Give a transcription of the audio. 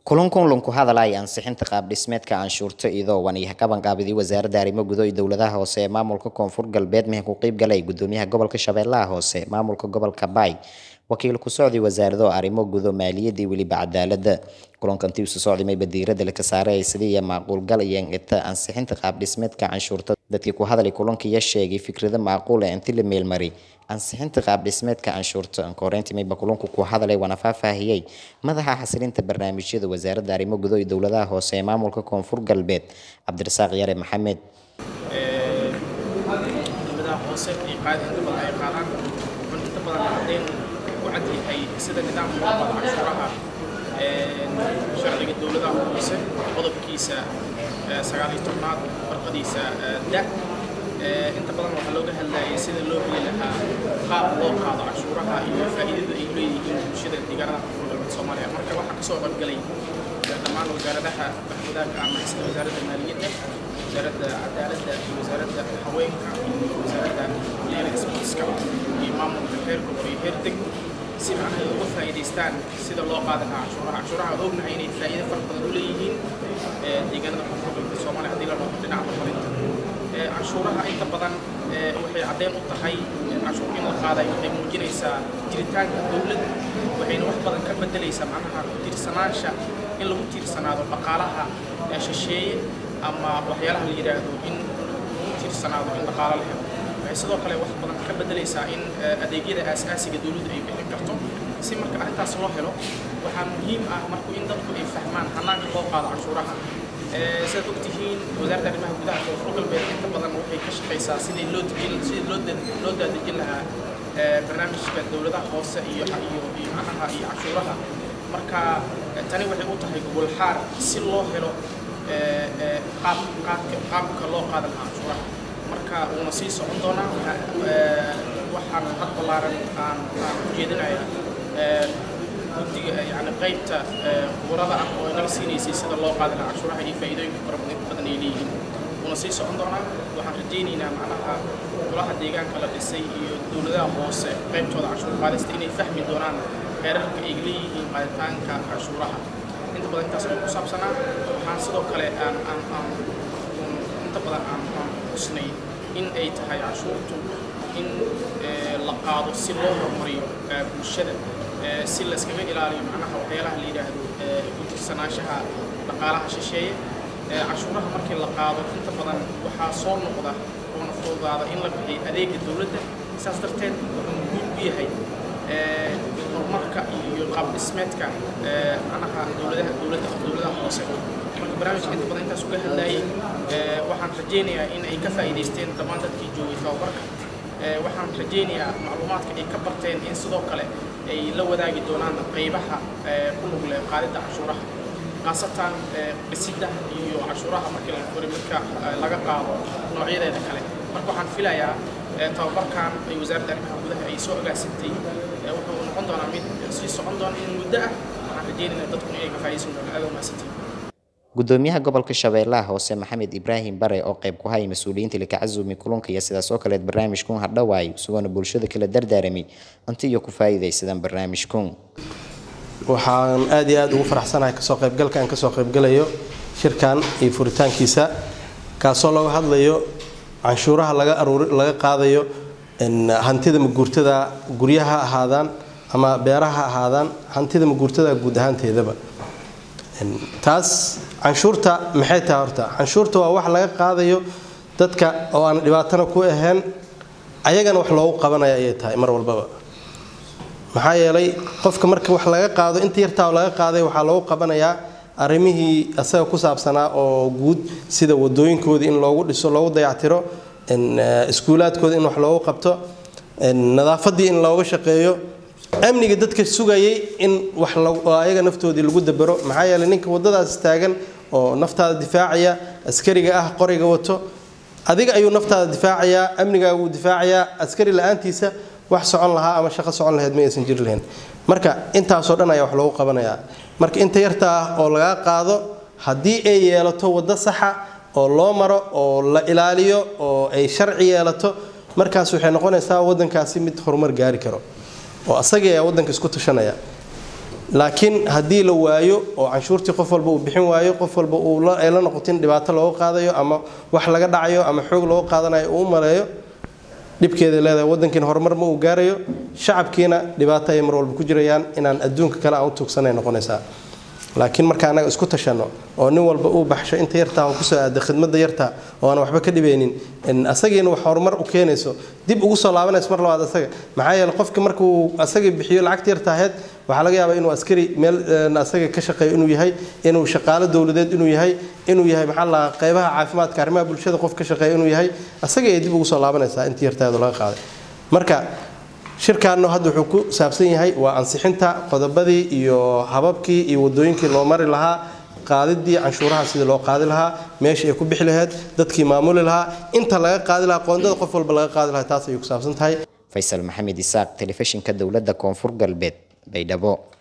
kulankan lunku hadalaya ansixinta qaab dhismeedka canshuurta iyadoo wan iyo qabanqaabidii wasaaradda arrimo gudo iyo dowladaha hoose ee maamulka koonfur galbeed mehe ku qeyb galay gudoomiyaha gobolka shabeellaha hoose maamulka gobolka baay wakiil ku socday wasaarado arrimo gudo maaliyadda iyo weliba cadaaladda kulankantii isu socday mayba diiradda laka saaray sidii iyo macquulgal iyo ingita ansixinta qaab dhismeedka canshuurta dadkii ku hadalay kulankiiya sheegay fikrado macquul ah intii la meelmari ansixinta qaab dhismeedka canshuurta ankoreyntii mayba kulunku ku hadalay waana faahfaahiyey madaxa xasilinta barnaamijyada wasaaradda arrimo gudo iyo dowladaha hoose ee maamulka koonfur galbeed cabdirasaaq yare maxamed dowladaha hoose ay qaadi inta badan ay qaadaan wuxuuna inta badan caddeyn ku cad yahay sida nidaamka loo qaado canshuuraha sharciga dowladaha hoose qodobkiisa sagaal iyo tobnaad farqadiisa da inta badan waxaa looga hadlayay sida loo heli lahaa qaab loo qaado canshuuraha iyo faa'iidada ay leeyihiin bulshada deegaanada koonfur galbeed soomaaliya marka waxaa kasoo qaybgalay dhammaan wasaaradaha wadaagga ama sida wasaaradda maaliyadda wasaaradda cadaaladda iyo wasaaradda haweenka iyo wasaaradda dhalinyarada sportska iyo maamulka heer gobol iyo heer deg si macnaha uga faa'iidaystaan sida loo qaadi lahaa canshuuraha canshuuraha aan ognahay inay faa'iido fara badan u leeyihiin deegaanada koonfur galbeed soomaaliya haddii la rabo dhinaca horumarinta canshuuraha inta badan waxay caddeyn u tahay canshuur in la qaaday waxay muujinaysaa jiritaanka dowladda waxayna wax badan ka bedelaysaa macnaha ku tiirsanaansha in lagu tiirsanaado dhaqaalaha shisheeye ama waxyaalaha la yidhaahdo in lagu tiirsanaado in dhaqaalo la helo waxay sidoo kale wax badan ka bedelaysaa in adeegyada aasaasiga dowladdu ay bixin karto si marka arrintaas loo helo waxaa muhiim ah marku in dadku ay fahmaan hanaanka loo qaado canshuuraha sidaad ogtihiin wasaaradda arrimaha gudaha koonfur galbeed inta badan waxay ka shaqaysaa sidii loo dejin sidii loo loo daadejin lahaa barnaamijka dowladaha hoose iyo iyo iyo macnaha iyo canshuuraha marka tani waxay u tahay gobol xaar si loo helo qaab qaabka qaabka loo qaadan lahaa canshuuraha marka wuuna sii socon doonaa waxaan had ballaaran aan aan u jeedinayaa guddiga yani qaybta quburada ah oo inaga siinaysay sida loo qaadi lahaa canshuuraha iyo faa'iidooyinka fara badan ay leeyihiin wuuna sii socon doonaa waxaan rajaynaynaa macnaha golaha deegaanka la dhisay iyo dowladaha hoose qaybtooda canshuur qaadista inay fahmi doonaan heerarka ay leeyihiin qaaditaanka canshuuraha inta badan intaas oo ku saabsanaa waxaan sidoo kale aan aan aan inta badan aan aan xusnay in ay tahay canshuurtu in la qaado si loo horumariyo bulshada si la iskaga ilaaliyo macnaha waxyaalaha la yidhaahdo ku tirsanaanshaha dhaqaalaha shisheeye canshuuraha markii la qaado inta badan waxaa soo noqda oona fududaada in la bixiyo adeega dowladda saas darteed wuxuu muhiim u yahay horumarka iyo qaab dhismeedka macnaha dowladaha dowladda dowladaha hoose marka barnaamijka inta badan intaas uga hadlayay waxaan rajaynayaa in ay ka faa'iidaysteen dhammaan dadkii joogay tababarka waxaan rajaynayaa macluumaadka ay ka barteen in sidoo kale ay la wadaagi doonaan qaybaha ku lug leh qaadidda canshuuraha khaasatan dhisidda iyo canshuuraha markii la furi midka laga qaado noocyadeeda kale marka waxaan filayaa tababarkan ay wasaaradda arrimaha gudaha ay soo agaasintay wuxuu noqon doonaa mid sii socon doona in muddo ah waxaan rajaynaynaa dadkuna inay ka faa'iidaysan doonaan aad umahadsantihin gudoomiyaha gobolka shabeellaha hoose maxamed ibraahim bare oo qayb ku hayay mas-uuliyiinta likacazumi kulunka iyo sidaas oo kaleed barnaamijkun hadhowaay isagoona bulshada kala dardaaramay inti iyo ku faa'iidaysadaan barnaamijkun waxaan aad iyo aad ugu faraxsanahay kasoo qaybgalka aan kasoo qaybgalayo shirkan iyo furitaankiisa kaasoo laga hadlayo canshuuraha laga aruuri laga qaadayo hantida maguurtada guryaha ahaadaan ama beeraha ahaadaan hantida maguurtada guud ahaanteedaba taas canshuurta maxay tahay horta canshuurta waa wax laga qaadayo dadka oo aan dhibaatana ku ahayn ayagana wax loogu qabanaya ayay tahay mar walbaba maxaa yeelay qofka marka wax laga qaado inta yartaa laga qaaday waxaa loogu qabanayaa arrimihii asaga ku saabsanaa oo guud sida wadooyinkoodii in loogu dhiso loogu dayactiro iskuulaadkooda in wax loogu qabto nadaafadii in looga shaqeeyo amniga dadka sugayay in wax ayaga naftoodii lagu dabero maxaa yeelay ninka wadadaas taagan oo naftaada difaacaya askariga ah qoriga wato adiga ayuu naftaada difaacayaa amnigaaga uu difaacayaa askari la-aantiisa wax socon lahaa ama shaqo socon lahayd ma aysan jiri lahayn marka intaasoo dhan ayaa wax loogu qabanayaa marka inta yarta ah oo lagaa qaado haddii ay yeelato waddo saxa oo loo maro oo la ilaaliyo oo ay sharci yeelato markaas waxay noqonaysaa waddankaasi mid horumar gaari karo oo asagii ayaa waddanka isku tashanaya laakiin haddii la waayo oo canshuurtii qof walba uu bixin waayo qof walba uu ay la noqotin dhibaato looga qaadayo ama wax laga dhacayo ama xoog looga qaadanayo uu u maleeyo dhibkeeda leedahay wadankiina horumar ma uu gaarayo shacabkiina dhibaato ay mar walba ku jirayaan inaan adduunka kale aan u tuugsanay noqonaysaa laakiin marka annaga isku tashanno oo nin walba uu baxsho inta yartaa oo kusoo aada khidmadda yartaa oo aan waxba ka dhibaynin asagiina wax horumar u keenayso dib ugu soo laabanayso mar labaad asaga maxaa yeele qofka markuu asagii bixiyo lacagta yarta ahayd waxaa laga yaabaa inuu askari meel asaga ka shaqeeyo inuu yahay inuu shaqaalo dowladeed inuu yahay inuu yahay maxaa la qaybaha caafimaadka arrimaha bulshada qof ka shaqeeya inuu yahay asaga ay dib ugu soo laabanaysaa intii yartaadu laga qaaday marka shirkaanno hadda wuxuu ku saabsan yahay waa ansixinta qodobadii iyo hababkii iyo wadooyinkii loo mari lahaa qaadidii canshuuraha sidii loo qaadi lahaa meeshii ay ku bixi lahayd dadkii maamuli lahaa inta laga qaadi lahaa qoondada qof walba laga qaadi lahaa taas ayay ku saabsan tahay faysal maxamed isaaq telefishinka dowladda koonfur galbeed baydhabo